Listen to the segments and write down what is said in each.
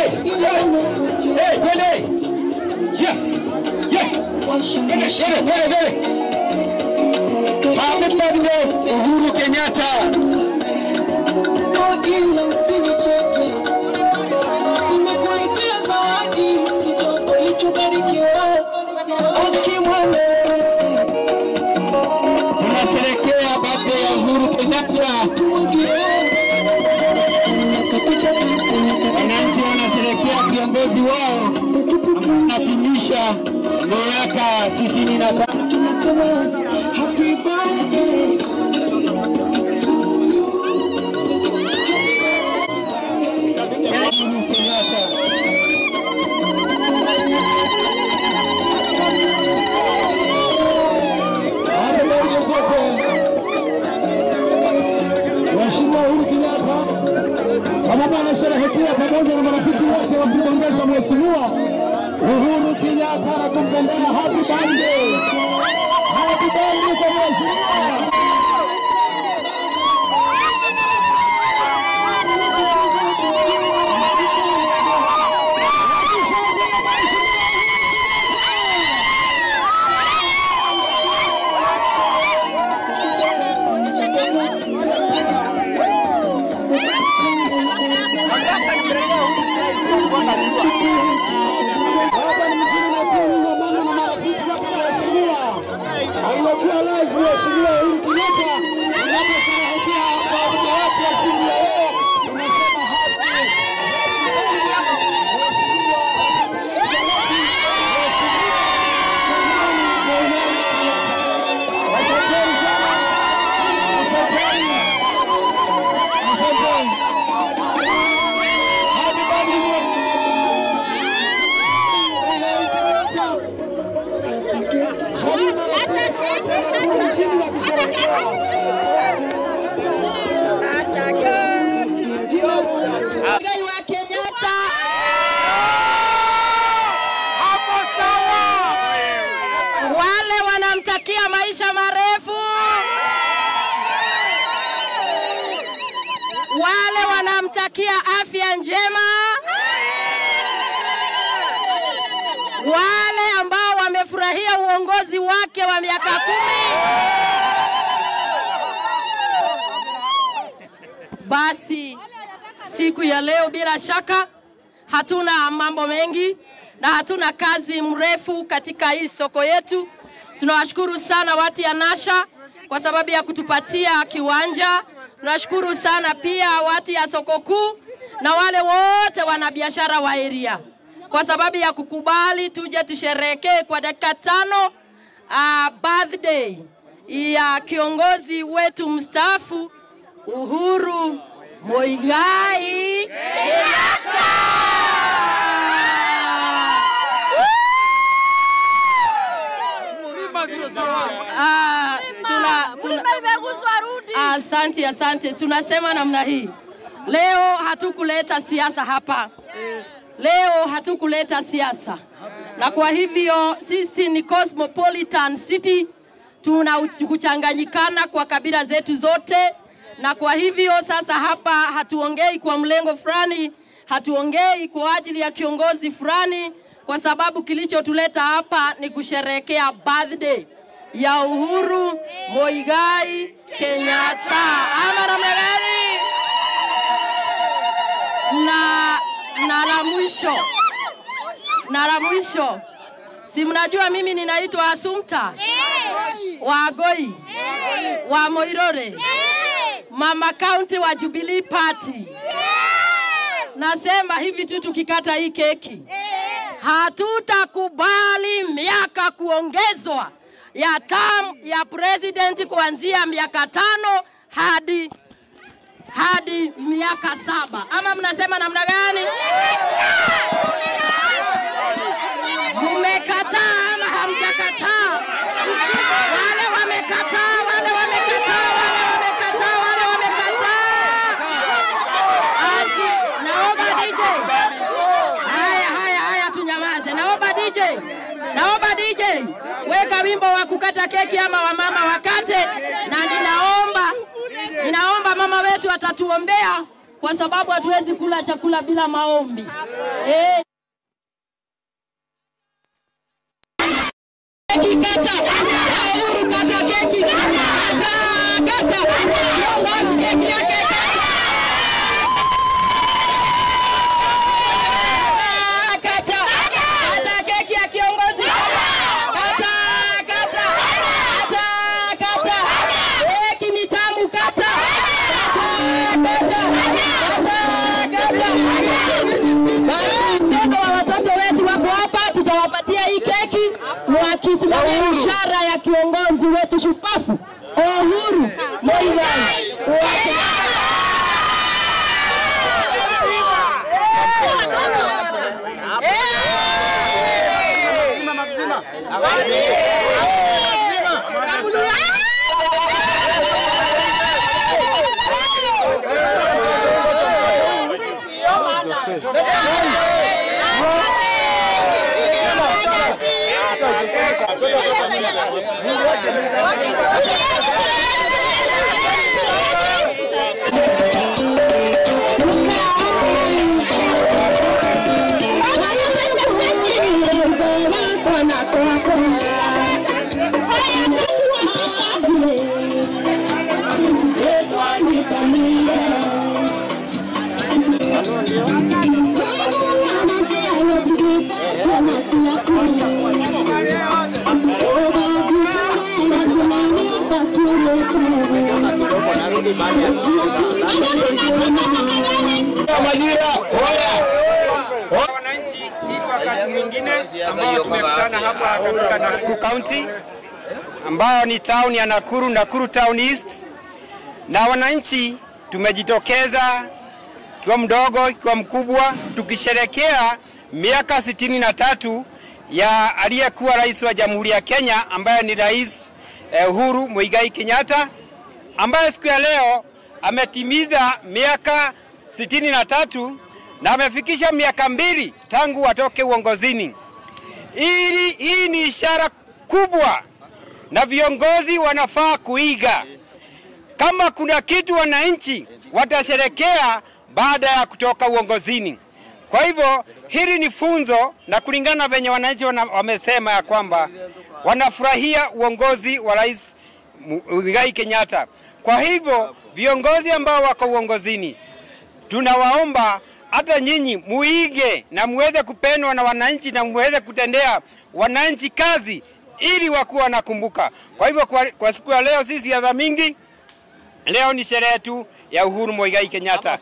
Hey, twende. Yeah. Yeah. Twende, twende, twende, twende. Happy birthday Uhuru Kenyatta. Ila usinichoke, nimekuletea zawadi kidogo ulichobarikiwa. Ukimwona Tunasherehekea birthday ya Uhuru Kenyatta. Wananchi wanasherehekea viongozi wao anatimisha miaka sitini na tano. tunasema happy birthday. Uhuru Kenyatta. Hapo ndio kote. Mheshimiwa Uhuru Kenyatta pamoja anasherehekea pamoja na marafiki wote wakimpongeza Mheshimiwa Uhuru Kenyatta na kumpendea happy birthday. Happy birthday kwa Mheshimiwa. Hapa ni mjini Nakuru na mama na marafiki wake na waheshimiwa. Alikuwa live Mheshimiwa Uhuru Kenyatta anaposherehekea birthday yake ya siku ya leo. Tunasema happy Asanteni sana. Asanteni. Asanteni. Happy birthday. Mgai wa Kenyatta. Wale wanamtakia maisha marefu, wale wanamtakia afya njema, wale ambao wamefurahia uongozi wake wa miaka kumi. Basi siku ya leo bila shaka hatuna mambo mengi na hatuna kazi mrefu katika hii soko yetu. Tunawashukuru sana watu ya Nasha kwa sababu ya kutupatia kiwanja. Tunashukuru sana pia watu ya soko kuu na wale wote wanabiashara wa area kwa sababu ya kukubali tuje tusherekee kwa dakika tano uh, birthday ya kiongozi wetu mstaafu Uhuru Muigai Kenyatta. Ah, tuna, tuna, asante, asante. Tunasema namna hii, leo hatukuleta siasa hapa, leo hatukuleta siasa, na kwa hivyo sisi ni cosmopolitan city, tuna uch- kuchanganyikana kwa kabila zetu zote, na kwa hivyo sasa hapa hatuongei kwa mlengo fulani, hatuongei kwa ajili ya kiongozi fulani, kwa sababu kilichotuleta hapa ni kusherehekea birthday ya Uhuru Muigai Kenyatta. Ama namna gani? Na na la mwisho na la mwisho, si mnajua mimi ninaitwa Asumta wa Agoi wa Moirore, mama kaunti wa Jubilee Party. Nasema hivi tu, tukikata hii keki hatutakubali miaka kuongezwa ya term ya president kuanzia miaka tano hadi hadi miaka saba. Ama mnasema namna gani? Mmekataa ama hamjakataa? Wale wamekataa, wale wamekataa, wale wamekataa, wale wamekataa. Basi naomba DJ. Haya, haya, haya, tunyamaze. Naomba DJ, naomba DJ, weka wimbo wa kukata keki ama wamama wakate, na ninaomba ninaomba mama wetu atatuombea kwa sababu hatuwezi kula chakula bila maombi. Eh, keki kata, Uhuru kata keki, kata kata, kiongozi keki yake kata, kata keki ya kiongozi kata, kata, kata, kata, keki ni tamu kata, kata, kata, kata, Basi mpendo wa watoto wetu wako hapa, tutawapatia hii keki wakisimamia ishara ya kiongozi wetu shupafu Uhuru Muigai wa wananchi hii ni wakati mwingine ambao tumekutana hapa katika Nakuru County ambayo ni town ya Nakuru, Nakuru Town East, na wananchi tumejitokeza ikiwa mdogo ikiwa mkubwa, tukisherekea miaka sitini na tatu ya aliyekuwa rais wa Jamhuri ya Kenya ambaye ni Rais eh, Uhuru Muigai Kenyatta ambaye siku ya leo ametimiza miaka sitini na tatu na amefikisha miaka mbili tangu watoke uongozini. Ili hii ni ishara kubwa na viongozi wanafaa kuiga. Kama kuna kitu wananchi watasherekea baada ya kutoka uongozini. Kwa hivyo hili ni funzo, na kulingana na venye wananchi wana, wamesema ya kwamba wanafurahia uongozi wa Rais Muigai Kenyatta. Kwa hivyo viongozi ambao wako uongozini, tunawaomba hata nyinyi muige na muweze kupendwa na wananchi na muweze kutendea wananchi kazi ili wakuwa wanakumbuka. Kwa hivyo kwa, kwa siku ya leo si siasa mingi, leo ni sherehe tu ya Uhuru Muigai Kenyatta.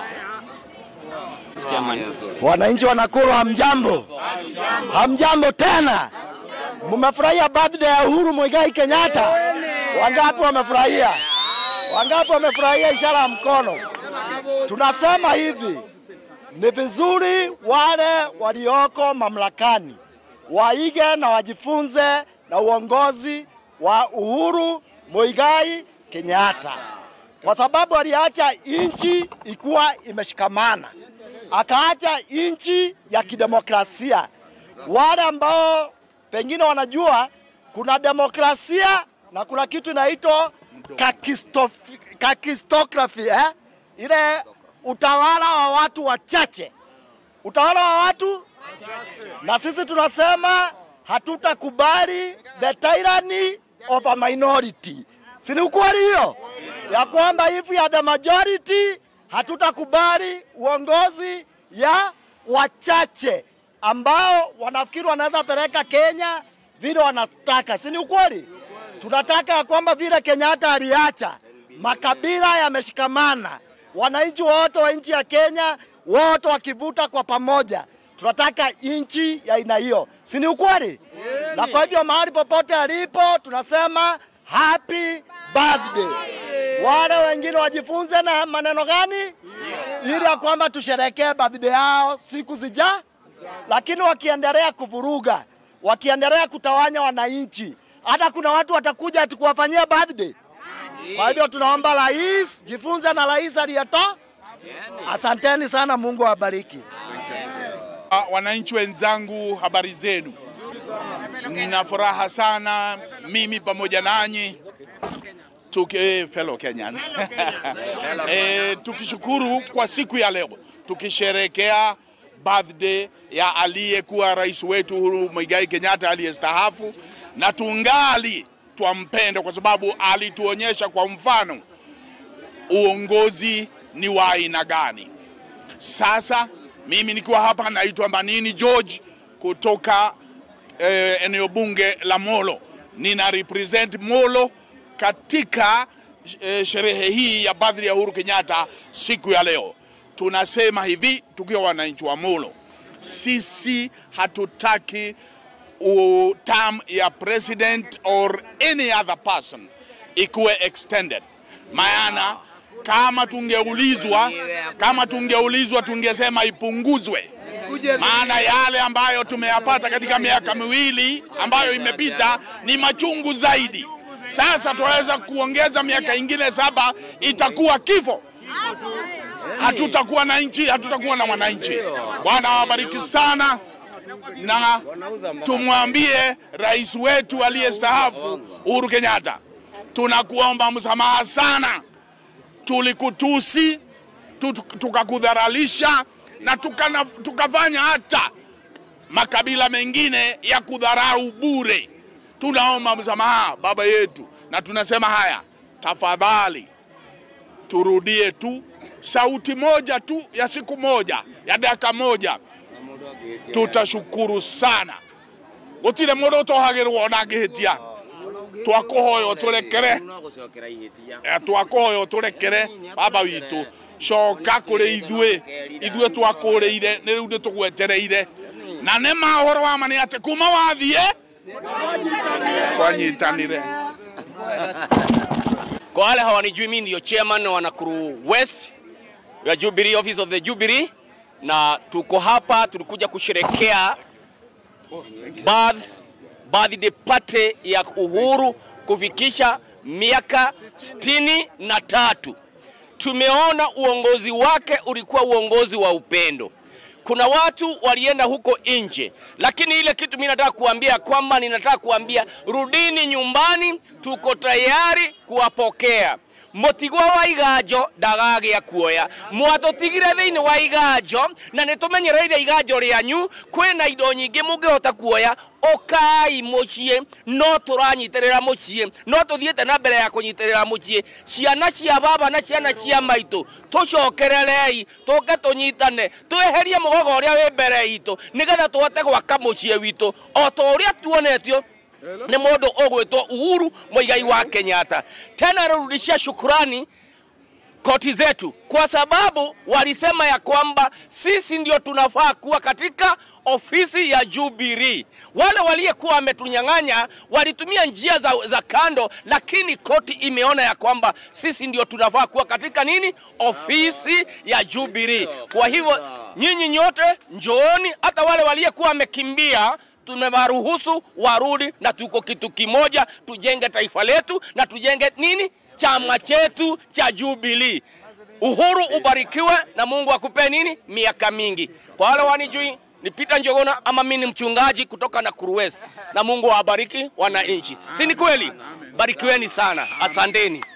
Wananchi wa Nakuru hamjambo, hamjambo tena. Mmefurahia birthday ya Uhuru Muigai Kenyatta? Wangapi wamefurahia? Wangapi wamefurahia ishara ya mkono? Tunasema hivi, ni vizuri wale walioko mamlakani waige na wajifunze na uongozi wa Uhuru Muigai Kenyatta, kwa sababu aliacha nchi ikuwa imeshikamana, akaacha nchi ya kidemokrasia. Wale ambao pengine wanajua kuna demokrasia na kuna kitu inaitwa kakistof- kakistokrafi eh? ile utawala wa watu wachache, utawala wa watu na sisi tunasema hatutakubali the tyranny of a minority. Si ni ukweli hiyo ya kwamba if we are the majority, hatutakubali uongozi ya wachache ambao wanafikiri wanaweza peleka Kenya vile wanataka. Si ni ukweli? Tunataka ya kwamba vile Kenyatta aliacha makabila yameshikamana, wananchi wote wa nchi ya Kenya wote wakivuta kwa pamoja tunataka nchi ya aina hiyo, si ni ukweli? Na kwa hivyo mahali popote alipo tunasema happy birthday. Wale wengine wajifunze na maneno gani, ili ya kwamba tusherekee birthday yao siku zija, lakini wakiendelea kuvuruga, wakiendelea kutawanya wananchi, hata kuna watu watakuja ati kuwafanyia birthday. Kwa hivyo tunaomba rais, jifunze na rais aliyetoa. Asanteni sana, Mungu awabariki. Ah, Wananchi wenzangu, habari zenu? Nina furaha sana mimi pamoja nanyi tuki, eh, fellow Kenyans eh, tukishukuru kwa siku ya leo tukisherekea birthday ya aliyekuwa rais wetu Uhuru Muigai Kenyatta aliyestaafu, na tungali twampenda kwa sababu alituonyesha kwa mfano uongozi ni wa aina gani. Sasa mimi nikiwa hapa naitwa Manini George kutoka eh, eneo bunge la Molo, nina represent Molo katika eh, sherehe hii ya birthday ya Uhuru Kenyatta siku ya leo. Tunasema hivi tukiwa wananchi wa Molo, sisi hatutaki u- term ya president or any other person ikuwe extended. Maana kama tungeulizwa kama tungeulizwa tungesema ipunguzwe, maana yale ambayo tumeyapata katika miaka miwili ambayo imepita ni machungu zaidi. Sasa tunaweza kuongeza miaka ingine saba, itakuwa kifo hatutakuwa na nchi, hatutakuwa na wananchi. Bwana awabariki sana, na tumwambie rais wetu aliyestaafu Uhuru Kenyatta, tunakuomba msamaha sana, tulikutusi tu- tukakudharalisha na tukana, tukafanya hata makabila mengine ya kudharau bure. Tunaomba msamaha baba yetu, na tunasema haya, tafadhali turudie tu sauti moja tu ya siku moja ya dakika moja, tutashukuru sana. gutire mundu utohagirwo ona angihitia twakuhoya uturekere Eh, twakuhoya uturekere baba witu coka kuri ithue ithue twakuriire ni riu ni tugwetereire na nä ma å horo wa ma nä atä kuma wathie twanyitanire Kwa wale hawanijui, mimi ndio chairman wa Nakuru West ya Jubilee, office of the Jubilee, na tuko hapa, tulikuja kusherekea birth, birthday party ya Uhuru kufikisha miaka sitini na tatu. Tumeona uongozi wake ulikuwa uongozi wa upendo. Kuna watu walienda huko nje, lakini ile kitu mimi nataka kuambia kwamba ninataka kuambia rudini nyumbani, tuko tayari kuwapokea mutigwa wa iganjo ndagagia kuoya mwatũtigire thĩinĩ wa iganjo na nĩ tũmenyereire iganjo rĩanyu kwĩna indo nyingĩ mũngĩhota kuoya ũkai mũciĩ no tũranyitĩrĩra mũciĩ no tũthiĩte na mbere ya kũnyitĩrĩra mũciĩ ciana cia baba na ciana cia maitũ tũcokererei tũke tũnyitane twĩherie mũgogo ũrĩa wĩ mbere itũ nĩgetha tũhote gwaka mũciĩ witũ o ta ũrĩa tuonetio nĩ mũndũ ũgwĩtwo Uhuru Muigai wa Kenyatta. Tena narudishia shukurani koti zetu kwa sababu walisema ya kwamba sisi ndio tunafaa kuwa katika ofisi ya Jubilee. Wale waliyekuwa wametunyang'anya walitumia njia za, za kando, lakini koti imeona ya kwamba sisi ndio tunafaa kuwa katika nini, ofisi ya Jubilee. Kwa hivyo nyinyi nyote njooni, hata wale waliyekuwa wamekimbia tumewaruhusu warudi, na tuko kitu kimoja, tujenge taifa letu na tujenge nini, chama chetu cha Jubilee. Uhuru ubarikiwe na Mungu akupe nini, miaka mingi. Kwa wale wanijui ni Peter Njogona ama mimi ni mchungaji kutoka Nakuru West, na Mungu awabariki wananchi, si ni kweli? Barikiweni sana, asanteni.